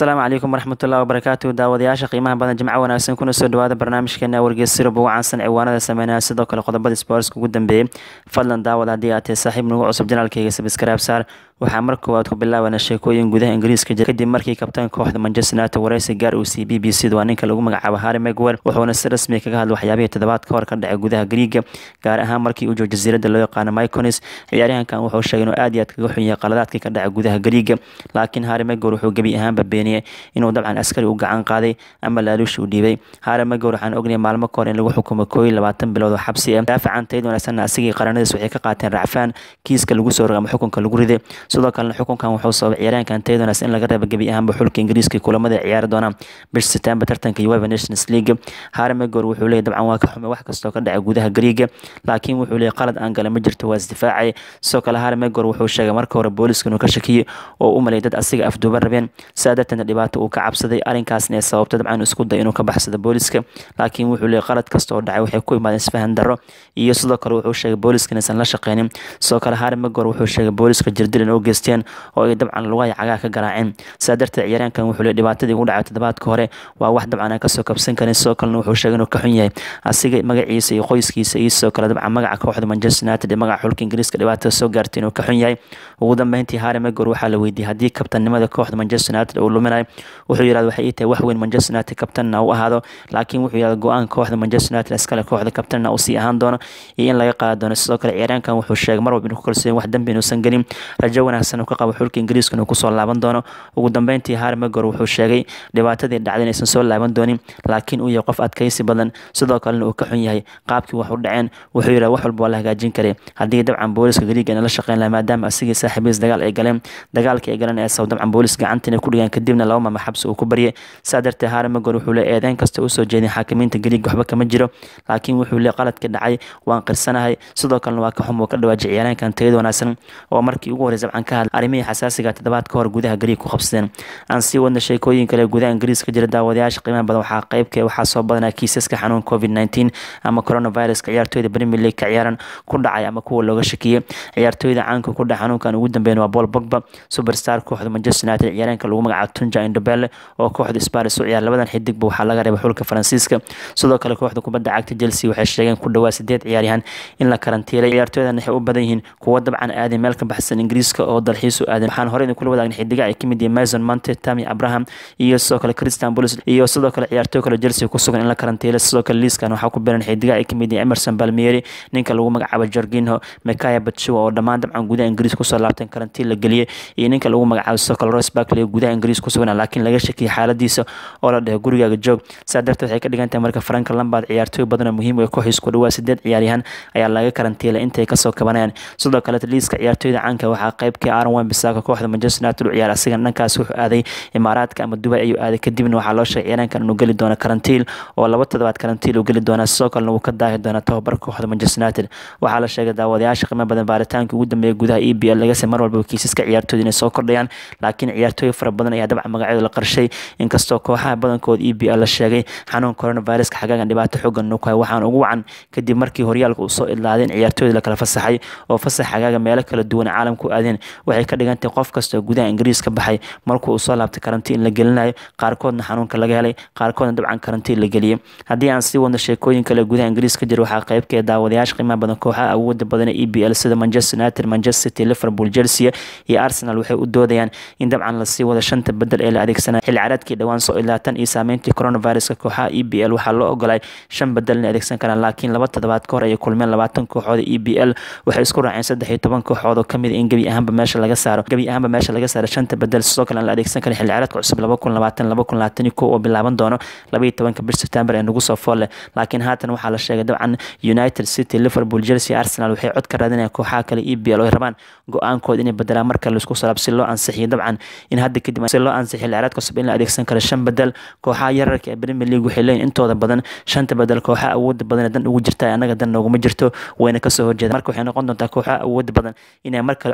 asalaamu calaykum waraxmatullahi wabarakaatu daawadayaasha qiimaha badan jimco wanaagsan kuna soo dhawaada barnaamijkeena wargeys sirub ugu caansan ciwaanada sameynaya sidoo kale qodobada sportska ugu dambeeyey fadlan daawad haddii aad tahay saaxiib nagu cusub janaalkayga sabskraib saar waxaa mar koowaad ku bilaabanaa sheekooyin gudaha ingiriiska jira kadib markii kabtaan kooxda manchester united wareysi gaar uu siiyey b b c da waa ninka lagu magacaabo harry megwer wuxuuna si rasmi kaga hadlay waxyaabihii toddobaad ka hor ka dhacay gudaha griiga gaar ahaan markii uu joogo jasiiradda loo yaqaano myconis ciyaaryahankan wuxuu sheegay inuu aad iyo aad kaga xun yahay qaladaadkii ka dhacay gudaha griiga laakiin harry megwer wuxuu gebi ahaanba beeniyey inuu dabcan askari u gacan qaaday ama laaluushi u dhiibay harry megwer waxaan ognay maalmo ka hor in lagu xukumo koob iyo labaatan bilood oo xabsi ah daafacan tayd wanaagsanna asigii qaranadiis waxay ka qaateen racfaan kiiska lagu soo rogay ama xukunka lagu riday sidoo kalena xukunkan wuxuu sababay ciyaaryahankan tayd wanaagsan in laga reebo gebi ahaanba xulka ingiriiska kulamada ciyaari doonaan bisha september tartanka uefa nations league harry megwer wuxuu leeyahy dabcan waa ka xumay wax kastoo ka dhacay gudaha griiga laakiin wuxuu leeyahy qalad aan gale ma jirto waa isdifaacay sidoo kale harry megwer wuxuu sheegay marka hore booliska inuu ka shakiyey oo u malay dad asiga afduuba rabeen sidaa darteedna dhibaato uu ka cabsaday arrinkaasna ee sababta dabcan isku day inuu ka baxsado booliska laakiin wuxuu leeyahy qalad kasta oo dhacay waxay ku imaadeen isfahan darro iyo sidoo kale wuxuu sheegay booliska inaysan la shaqeynin sidoo kale harry megwer wuxuu sheegay booliska jirdil in u geysteen oo ay dabcan lugaha cagaha ka garaaceen sidaa darteed ciyaaryahankan wuxuu leeyahy dhibaatadii ugu dhacay toddobaadka hore waa wax dabcan aan kasoo kabsan karin sidoo kalena wuxuu sheegay inuu ka xun yahay asiga magaciisa iyo qoyskiisa iyo sidoo kale dabcan magaca kooxda manchester united ee magaca xulka ingiriiska dhibaatada soo gaartay inuu ka xun yahay ugu dambeyntii harry megwer waxaa la weydiiyey haddii kabtannimada kooxda manchester united uu luminayo wuxuu yidhahda waxay ii tahay wax weyn manchester united kabtanna u ahaado laakiin wuxuu yidhahda go-aanka kooxda manchester united iskale kooxda kabtanna uu sii ahaan doono iyo in laga qaadi doono sidoo kale ciyaaryahankan wuxuu sheegay mar walba inuu ku kalsoon wax dambi inuusan gelin rajo wanaagsan uu ka qabo xulka ingiriiska inuu kusoo laaban doono ugu dambeyntii harry megwer wuxuu sheegay dhibaatadii dhacday inaysan soo laaban doonin laakiin uu yahay qof adkaysi badan sidoo kalena uu ka xun yahay qaabkii wax u dhaceen wuxuu yidhahda wax walba waa la hagaajin karay haddii dabcan booliska griiga ina la shaqeyn laha maadaama asigii saaxiibiis dagaal ay galeen dagaalkii ay galeen ee sabab dabcan boolis gacanta inay ku dhigaan kadibna laba mama xabsi uu ku baryay saa darteed harry megwer wuxuu leeyahy eedeyn kasta usoo jeedin xaakimiinta griiga waxba kama jiro laakiin wuxuu leeyahy qaladka dhacay waan qirsanahay sidoo kalena waa ka xum uu ka dhawaajay ciyaaryahankan tayada wanaagsan oo markii ugu horreysay dabcan ka hadlay arrimihii xasaasiga toddobaad ka hor gudaha griig ku qabsadeen aan sii wadna sheekooyin kale gudaha ingiriis ka jira daawadayaasha qiimaha badan waxaa qeybka waxaa soo badanaa kiisaska xanuun covid nineteen ama coronaviruska ciyaartooyda premier league ka ciyaaran ku dhacay ama kuwa looga shakiyey ciyaartooyda caanka ku dhaca xanuunkan ugu dambeyn waa paul bogba superstar kooxda manchester united ciyaaryaanka lagu magacaabo tunja indobele oo kooxda sparis u ciyaar labadan xidigba waxaa laga reebay xulka faransiiska sidoo kale kooxda kubadda cagta chelsea waxay sheegeen ku dhawaa sideed ciyaaryahan in la karantiilay ciyaartooydan waxay u badan yihiin kuwo dabcan aaday meel ka baxsan ingiriiska oo dalxiis u aadan waxaan horey idin kula wadaagna xidiga ay kamid yihiin mason monte tami abraham iyo sidoo kale christian bolis iyo sidoo kale ciyaartooy kale chelsea ku sugan in la karantiilay sidoo kale liiskan waxaa ku biran xidiga ay kamid yihiin emerson balmieri ninka lagu magacaabo jorginho mekaya batshua oo dhammaan dabcan gudaha ingiriis kusoo laabteen karantiin la geliyey iyo ninka lagu magacaabo sidoo kale royce barkley gudaha ingiriis ku sugan laakiin laga shakiyay xaaladiisa oo la dhahay gurigaaga joog saa darteed waxay ka dhigan tahay marka franka lambard ciyaartooy badan oo muhiim u kooxiis ku dhawaa sideed ciyaaryahan ayaa laga karantiilay intay kasoo kabanayaan sidoo kale liiska ciyaartooyda caanka waxaa qeybkii aaron wan bisaaka kooxda manchester united u ciyaar asigan dhankaas wuxuu aaday imaaraadka ama dubai ayuu aaday kadibna waxaa loo sheegay ciyaaryahankan inuu geli doono karantiil oo laba toddobaad karantiil uu geli doonaa sidoo kalena wuu ka daahi doonaa tababarka kooxda manchester united waxaa la sheegay daawadayaasha qiimo badan baaritaanka ugu dambeeya gudaha e b l lagase mar walba kiisaska ciyaartooyda inay soo kordhayaan laakiin ciyaartooy fara badan ayaa dabcan magacyada la qarshay inkastoo kooxaha badankood e b l la sheegay xanuun coronaviruska xagaagan dhibaato xoogan nu kuhay waxaan ugu wacan kadib markii horyaalka uu soo idlaaday in ciyaartooyda la kala fasaxay oo fasax xagaaga meelo kala duwan caalamku aadeen waxay ka dhigantahay qof kastoo gudaha ingiriis ka baxay markuu uu soo laabtay karantiin la gelinayo qaarkoodna xanuunka laga helay qaarkoodna dabcan karantiin la geliyey haddii aan sii wadno sheekooyin kale gudaha ingiriis ka jira waxaa qeybkeeda daawadayaasha qiimaha badan kooxaha awooda badan ee e b l sida manchester united manchester city liverpool chelsea iyo arsenal waxay u doodayaan in dabcan lasii wado shanta bedel ee la adeegsanaya xilli caraadkii dhowaan soo ilaatan iyo saameyntii coronaviruska kooxaha e b l waxaa loo ogolay shan bedel inay adeegsan karaan laakiin laba toddobaad ka hor ayay kulmeen labaatan kooxooda e b l waxay isku raaceen saddex iyo toban kooxood oo kamid in gebi ahaanba meesha laga saaro gebi ahaanba meesha laga saaro shanta bedel sidoo kale aan la adeegsan karin xilli caraadka cusub laba kun labaatan laba kun labaatan iyo kow oo bilaaban doono laba iyo tobanka bish september ee nagu soo foolle laakiin haatan waxaa la sheegay dabcan united city liverpool chelsea arsenal waxay cod ka raadinayaan kooxaha kale e b l oo ay rabaan go-aankooda inay bedelaan marka laisku salaab si loo ansixiyo dabcan in hadda kadib si loo ansixiyo xilciraad cusub in la adeegsan karo shan bedel kooxaha yararka ee premier league waxay leeyihin intooda badan shanta bedel kooxaha awooda badan ee dan ugu jirta annaga dan nooguma jirto wayna kasoo horjeeda marka waxay noqon doontaa kooxaha awooda badan inay mar kale cod u raadin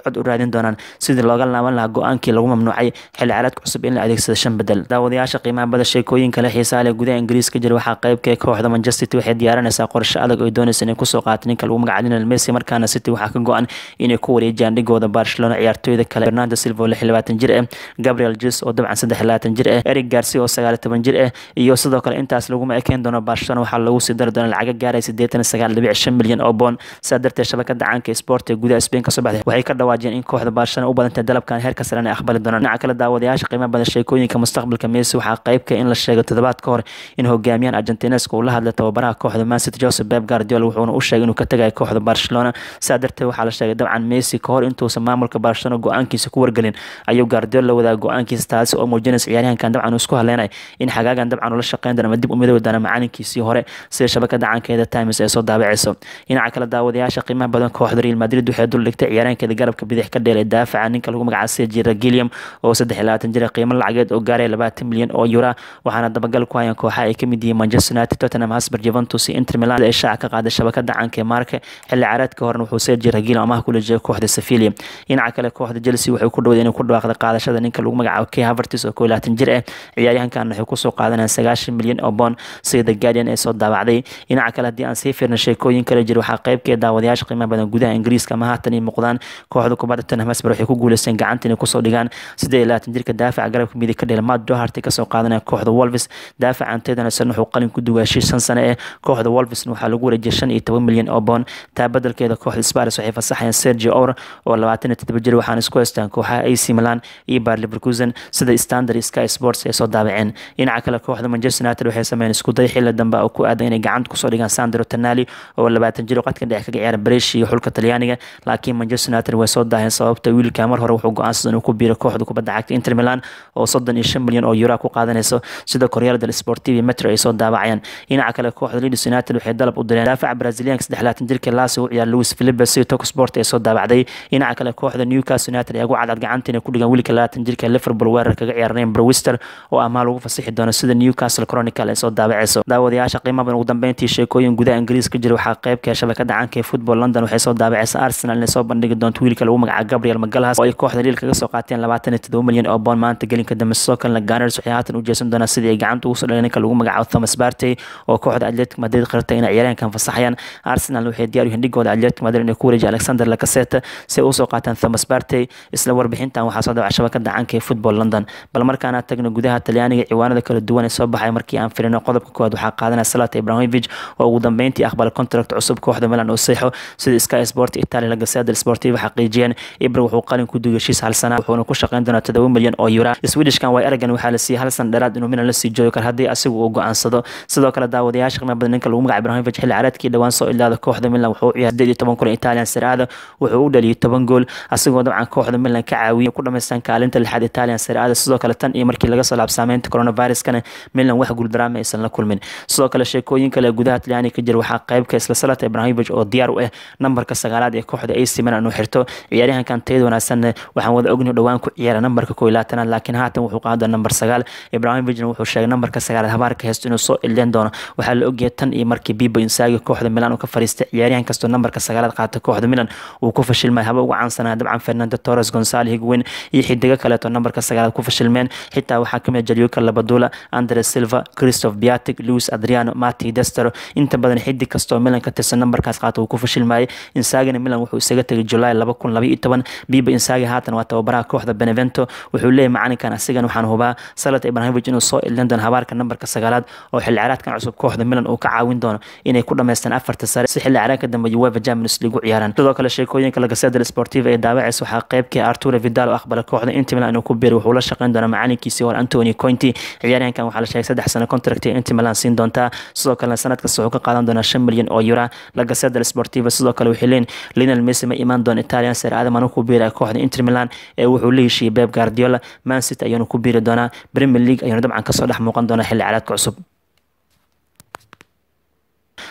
raadin doonaan sidii looga laaban lahaa go-aankii lagu mamnuucay xilli ciyaareedka cusub in la adeegsado shan bedel daawadayaasha qiimaha bada sheekooyin kale xiisaha leh gudaha ingiriiska jira waxaa qeybka kooxda manchester city waxay diyaarinaysaa qorshe adag oo doonaysa inay kusoo qaato ninka lagu magaca lionel messi markaana city waxaa ka go-an inay ku wareejiyaan dhigooda barcelona ciyaartooyda kale fernando silva oo lix iyo labaatan jir ah gabriel jes oo dabcan saddex iyo labaatan jir ah eric garcia oo sagaal iyo toban jir ah iyo sidoo kale intaas laguma ekeen doono barcelona waxaa lagu sii dari doona lacaga gaaraya siddeetan iyo sagaal dhibic shan milyan oo boon sidaa darteed shabakada caanka sport ee gudaha spain kasoo baxday waxay ka dhawaajiyeen in kooxda barcelona u badantay dalabkan heerka sare ay aqbali doonaan dhinaca kale daawadayaasha qiimaha badan sheekooyinka mustaqbalka messi waxaa qeybka in la sheegay toddobaad ka hor in hogaamiyaan argentineska uu la hadlay tababaraha kooxda mancity joseph beb guardiola wuxuuna u sheegay inuu ka tagayo kooxda barcelona sidaa darteed waxaa la sheegay dabcan messi kahor intuusan maamulka barcelona go-aankiisa ku wargelin ayuu guardiola la wadaaga go-aankiisa taasi oo muujinaysa ciyaaryahankan dabcan uu isku hadleynay in xagaagan dabcan ula shaqeyn doona ama dib u midoobi doona macalinkiisii hore sida shabakada caankeeda times ee soo daabacayso dhinaca kale daawadayaasha qiimaha badan kooxda real madrid waxay dul dhigtay ciyaaryahankeeda garabka bidix ka dheelay daafaca ninka lagu magacaabo sejira gilliam oo saddex iyo labaatan jira qiimo lacageed oo gaaraya labaatan milyan oo yura waxaana dabagal ku hayaan kooxaha ay kamid yihiin manchester united tottenham hotspur juventus iyo inter milan ee shaaca ka qaaday shabakada caanka ee marka xilli ciyaareedka horena wuxuu sejira gilliam amaha kula jeeday kooxda sevilla dhinaca kale kooxda chelsea waxay ku dhawday inay ku dhawaaqda qaadashada ninka lagu magacaabo kay havertis oo koo iyo labaatan jir ah ciyaaryahankan waxay kusoo qaadanayaan sagaashan milyan oo boon sida the guardian ee soo daabacday dhinaca kale haddii aan sii fiirna sheekooyin kale jira waxaa qeybkee daawadayaasha qiimaha badan gudaha ingiriiska ama haatan ay muuqdaan kooxda kubadda tottenham hotspur waxay ku guuleysteen gacanta inay kusoo dhigaan siddeed iyo labaatan jirka daafaca garabka midig ka dhela matt doharty kasoo qaadanaya kooxda wolves daafacan teedana san wuxuu qalin ku duwaa shii shan sane eh kooxda wolvesna waxaa lagu wareejiyay shan iyo toban milyan oo boon taa bedelkeeda kooxda spars waxay fasaxayaan sergio or oo labaatan iyo toddoba jir waxaana isku haystaan kooxaha ac milan iyo bar leverkusen sida standard sky sports ay soo daabaceen dhinaca kale kooxda manchester united waxay sameeyeen isku day xilli dambe oo ku aadan inay gacanta kusoo dhigaan sandro tanali oo labaatan jir oo qadka dhexe kaga ciyaara breshi iyo xulka talyaaniga laakiin manchester united way soo daaheen sababta wiilka mar hore wuxuu go-aansaday inuu ku biiro kooxda kubadda cagta inter milan oo soddon iyo shan milyan oo euro ku qaadanayso sida koryaal del sportivi metro ay soo daabacayaan dhinaca kale kooxda leeds united waxay dalab u direen daafaca brazilianka saddex labaatan jirka laasi u ciyaar louis philippe si tok sport ay soo daabacday dhinaca kale kooxda newcastle united ayaa ugu cadcad gacanta inay ku dhigaan wiilka labaatan jirka liverpool weerar kaga ciyaarnayn browister oo amaah lagu fasixi doono sida newcastle chronicle ay soo daabacayso daawadayaasha qiimaha ugu dambeyntii sheekooyin gudaha ingiriiska jira waxaa qeybka shabakada caanka ee football london waxay soo daabacaysa arsenal inay soo bandhigi doonto wiilka lagu magacaabo gabriel magalhas oo ay kooxda liil kaga soo qaateen labaatan iyo todoba milyan oo boon maanta gelinka dambe sidoo kalena gunners waxay haatan u jeesan doonaa sidii ay gacanta ugu soo dhaleen ninka lagu magacaabo thomas partey oo kooxda atletic madrid qirtay inay ciyaaryahankan fasaxayaan arsenal waxay diyaar u yihiin dhigooda atletic madrid inay ku wareejiya alexander lacaseta si ay usoo qaataan thomas partey isla warbixintan waxaa soo dabaca shabakada caanka ee football london bal markaana tagno gudaha talyaaniga ciwaanada kala duwan ee soo baxay markii aan firino qodobka koowaad waxaa qaadanaya salata ibrahimovic oo ugu dambeyntii aqbala contract cusub kooxda milan oo seexo sida sky sport italia lagasada sportiva xaqiijiyeen ibra wuxuu qalin ku dugay heshiis hal sana wuxuuna ku shaqeyn doonaa todoba milyan oo euro swedishkan way aragan waxaa la siiyey hal san dheeraad inuu milan la sii joogi karo haddii asigu uu go-aansado sidoo kale daawadayaasha qiimaha badan ninka lagu magaca ibrahimovic xilli caraadkii dhowaan soo ilaada kooxda milan wuxuu u ciyaar sideed iyo toban kulan italian siraada wuxuu u dhaliyay toban gool asigoo dabcan kooxda milan ka caawiyay ku dhamaystaan kaalinta lixaad italian siraada sidoo kale tan iyo markii laga soo laab saameynta coronaviruskana milan wax guuldaraama aysan la kulmin sidoo kale sheekooyin kale gudaha talyaaniga ka jira waxaa qeybka isla salata ibrahimovic oo diyaar u ah nambarka sagaalaad ee kooxda ac milan inuu xirto ciyaaryahankan tayada wanaagsanna waxaan wada ogni dhowaan ku ciyaara nambarka koo iyo labaatanaad laakiin haatan wuxuu qaada nambar sagaal ibrahimovicna wuxuu sheegay nambarka sagaalaad habaarka haysto inuu soo ileen doono waxaa la ogyahay tan iyo markii bibo insaagi kooxda milan uu ka fariistay ciyaaryahan kastoo nambarka sagaalaad qaata kooxda milan uu ku fashilmay haba ugu caansanaa dabcan fernando torres gonzalo higwen iyo xidigo kaleeto nambarka sagaalaad ku fashilmeen xitaa waxaa kamid jalyuka labadula andre silva christoph biatic louis adriano mati destero inta badan xidig kastoo milan ka tirsan nambarkaas qaata uu ku fashilmayay insaagina milan wuxuu isaga tegay julaay laba kun laba iyo toban bibo insaagi haatan waa tababaraha kooxda benevento wuxuu leeyahy macalinkan asigan waxaan hubaa salat ibrahimovic inuu soo ilin doono habaarka nambarka sagaalaad oo xilli caraadkan cusub kooxda milan uu ka caawin doono inay ku dhamaystaan afarta sare si xilli caraadka dambe uefa champions league u ciyaaraan sidoo kale sheekooyinka lagaseda sportiva ee daawacaysa waxaa qeybkii arturo vidal oo aqbala kooxda inter milan inuu ku biiray wuxuu la shaqeyn doonaa macalinkiisii hore antony cointi ciyaaryahankan waxaa la sheegay saddex sano contract ee inter milan siin doontaa sidoo kalena sanad kasta wuxuu ka qaadan doonaa shan milyan oo euro lagaseda sportiva sidoo kale waxay leeyihin lionel messi ma imaan doona italian sare aadam anu ku biiraya kooxda inter milan ee wuxuu la heshiiyey beb guardiola man city ayuuna ku biiri doonaa premier league ayuuna dabcan kasoo dhex muuqan doonaa xilli caraadka cusub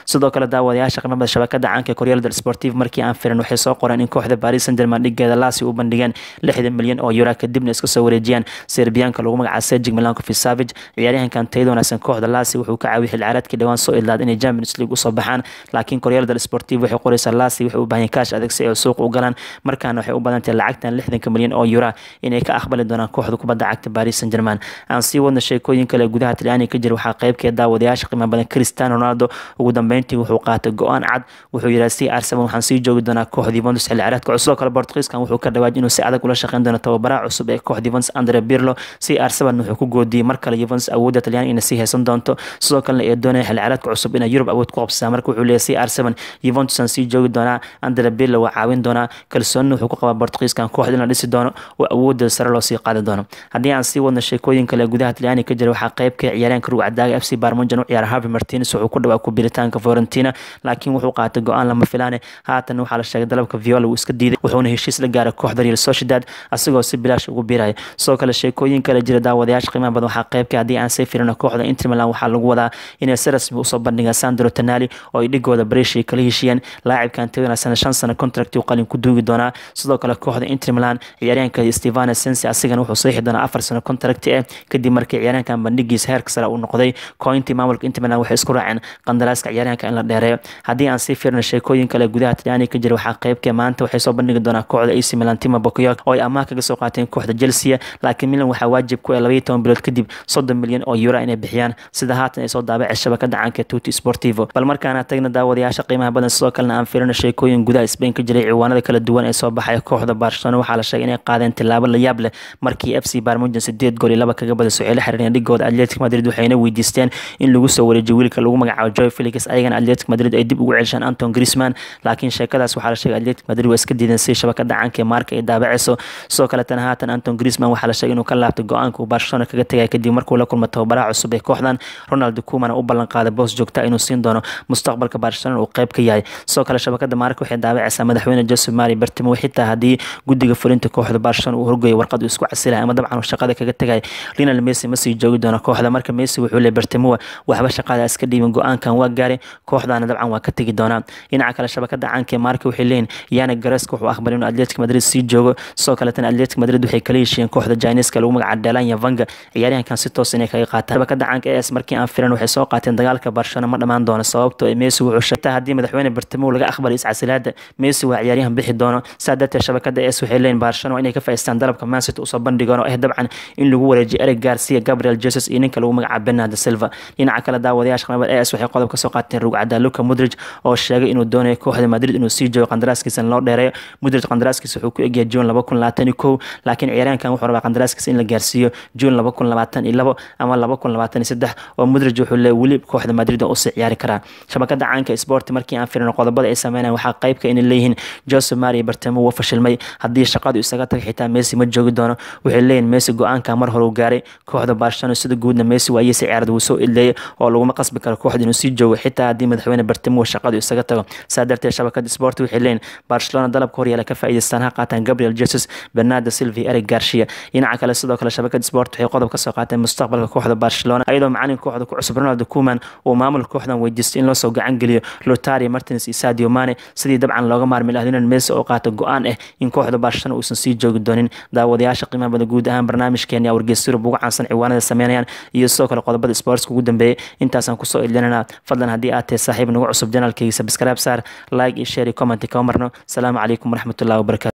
sidoo kale daawadayaasha qiimada shabakada caanka Corriere dello Sportivo markii aan firin waxay soo qoreen in kooxda Paris Saint-Germain dhigeeda Lazio u bandhigeen 60 milyan oo euro kadibna iska soo wareejiyaan Serbianka lagu magacaabo Sergej Milinkovic-Savic ciyaaryahankan tayada wanaagsan kooxda Lazio wuxuu ka caawiyay xil ciyaareedkii dhawaan soo idlaad inay Champions League u soo baxaan laakiin Corriere dello Sportivo waxay qoraysaa Lazio waxay u baahan kaash adag si ay suuq u galaan markaana waxay u badan tahay lacagtan 60 milyan oo euro inay ka aqbali doonaan kooxda kubadda cagta Paris Saint-Germain aan sii wadna sheekooyin kale gudaha Talyaaniga ka jira waxaa qaybkeed daawadayaasha qiimo badan Cristiano Ronaldo ugu dambeyntii wuxuu qaatay go'aan cad wuxuu yidhaha si Arsenal waxaan sii joogi doonaa kooxda Juventus xilli ciyaareedka cusub sidoo kale Portugiiskan wuxuu ka dhawaaj inuu si adag ula shaqeyn doono tababaraha cusub ee kooxda Juventus Andrea Pirlo si Arsenal wuxuu ku goodiyay mar kale Juventus awoodda Talyaaniga inay sii haysan doonto sidoo kalena ay doonaya xilli ciyaareedka cusub inay Yurub awood ku qabsadaan marka wuxuu leeyahay si Arsenal Juventus aan sii joogi doonaa Andrea Pirlo waa caawin doonaa kalsooni wuxuu ku qabaa Portugiiskan kooxda in la dhisi doono oo awoodda sare loo sii qaadi doono haddii aan sii wadno sheekooyin kale gudaha Talyaaniga ka jira waxaa qaybka ciyaaryahanka rugcadaaga FC Barmonjan u ciyaara Harvey Martinez wuxuu ku dhawaa ku biritaanka Fiorentina laakiin wuxuu qaatay go'aan lama filaane haatan waxaa la sheegay dalabka Viola uu iska diiday wuxuuna heshiis la gaaray kooxda Real Sociedad asagoo si bilaash ugu biiraya sidoo kale sheekooyin kale jira daawadayaasha qiimaha badan waxaa qaybka haddii aan sii firino kooxda Inter Milan waxaa lagu wadaa inay si rasmi usoo bandhigaan Sandro Tonali oo ay dhigooda Brescia kala heshiiyeen laacibkan tayada sana shan sano contract uu qalin ku duugi doonaa sidoo kale kooxda Inter Milan ciyaaryahanka Stefano Sensi asigana wuxuu saxiixi doonaa afar sano contract ah kadib markii ciyaaryahankan bandhigiisa heerka sare uu noqday kooxintii maamulka Inter Milan waxay isku raaceen qandaraaska ciyaaryahanka in la dheereeyo haddii aan sii fiirno sheekooyin kale gudaha Talyaaniga ka jira waxaa qaybka maanta waxay soo bandhigi doonaa kooxda AC Milan Timo Bakayoko oo ay amaah kaga soo qaateen kooxda Chelsea laakiin Milan waxaa waajib ku ah 12 bilood kadib 30 milyan oo euro inay bixiyaan sida haatan ay soo daabacay shabakada caanka Tutti Sportivo bal markaana tagna daawadayaasha qiimaha badan sidoo kalena aan fiirino sheekooyin gudaha Spain ka jiray ciwaanada kala duwan ee soo baxay kooxda Barcelona waxaa la sheegay inay qaadeen tilaabo la yaab leh markii FC Bayern 8 gool iyo laba kaga badasoo ay la xiriireen dhigooda Atletico Madrid waxayna weydiisteen in lagu soo wareejiyo wiilka lagu magacaabo Joao Felix ayagana Atletico Madrid ay dib ugu celishaan Anton Griezmann laakiin sheekadaas waxaa la sheegay Atletico Madrid waa iska diideen si shabakada caanka ee marka ay daabacayso sidoo kale tan haatan Anton Griezmann waxaa la sheegay inuu ka laabtay go'aanka uu Barcelona kaga tagay kadib markuu la kulmo tababaraha cusub ee kooxdan Ronald Koeman u ballan qaaday boos joogta inuu siin doono mustaqbalka Barcelona uu qayb ka yahay sidoo kale shabakada marka waxay daabacaysaa madaxweyne Jose Mari Bartomeu xitaa haddii guddiga fulinta kooxda Barcelona uu horgeeyo warqad uu isku casilay ama dabcan shaqada kaga tagay Lionel Messi ma sii joogi doono kooxda marka Messi wuxuu leeyahay Bartomeu waxba shaqada iska dhiibin go'aankan waa gaaray kooxdana dabcan waa ka tagi doonaa dhinaca kale shabakada caanka ee marka waxay leeyihiin Yannick Carrasco wuxuu aqbalay inuu Atletico Madrid sii joogo sidoo kale tan Atletico Madrid waxay kala heshiiyeen kooxda Chinese-ka lagu magacaabo Delanya Vanga ciyaaryahankan si toos inay kaga qaataan shabakada caanka ee markii aan filan waxay soo qaateen dagaalka Barcelona ma dhamaan doono sababtoo Messi wuxuu sheegtay haddii madaxweyne Bartomeu laga aqbalay iscasilaada Messi waa ciyaaryahan bixi doono saadata shabakada es waxay leeyihiin Barcelona inay ka faa'iideystaan dalabka Man City usoo bandhigaan oo ah dabcan in lagu wareejiyo Eric Garcia Gabriel Jesus iyo ninka lagu magacaabo Bernardo Silva dhinaca kale daawadayaasha qanabad es waxay qodob ka soo qaateen rugcada Luka Modric oo sheegay inuu doonayo kooxda Madrid inuu sii joogo qandaraaskiisa loo dheereeyo Modric qandaraaskiisa wuxuu ku egyahay June 2021 laakiin ciyaaryahankan wuxuu rabaa qandaraaskiisa in la gaarsiiyo June 2022 ama 2023 oo Modric wuxuu leeyahay weli kooxda Madrid oo sii ciyaari karaa shabakada caanka Sport markii aan fiirino qodobada ay sameynayaan waxaa qayb ka inay leeyihiin Jose Maria Bartomeu waa fashilmay haddii shaqadu isaga tagay xitaa Messi ma joogi doono waxay leeyihiin Messi go'aanka mar hore uu gaaray kooxda Barcelona sida guudna Messi waa iyay ciyaarada uu soo ileeyay oo laguma qasbi karo kooxda inuu sii joogo xitaa haddii madaxweyne Bartomeu shaqadu isaga tago saa darteed shabakada Sport waxay leeyihiin Barcelona dalabka horyaala ka faa'iideystaan ha qaataan Gabriel Jesus Bernardo Silva iyo Eric Garcia dhinaca kale sidoo kale shabakada Sport waxay qodob ka soo qaateen mustaqbalka kooxda Barcelona iyadoo macalin kooxda ku cusub Ronaldo Koeman uu maamulka kooxdan weydiistay in loo soo gacan geliyo Lautaro Martinez iyo Sadio Mane sidii dabcan looga maarmi lahaa Lionel Messi oo qaato go'aan ah in kooxda Barcelona uusan sii joogi doonin daawadayaasha qiimaha badan guud ahaan barnaamijkeena wargeysyada ugu caansan ciwaanada sameynayaan iyo sidoo kale qodobada sports ugu dambeeyay intaasaan kusoo ilinana fadlan haddii aad tahay saaxiib nagu cusub janaalkayga subscribe saar like iyo share iyo comment kama marno asalaamu calaykum waraxmatullahi wabarakatu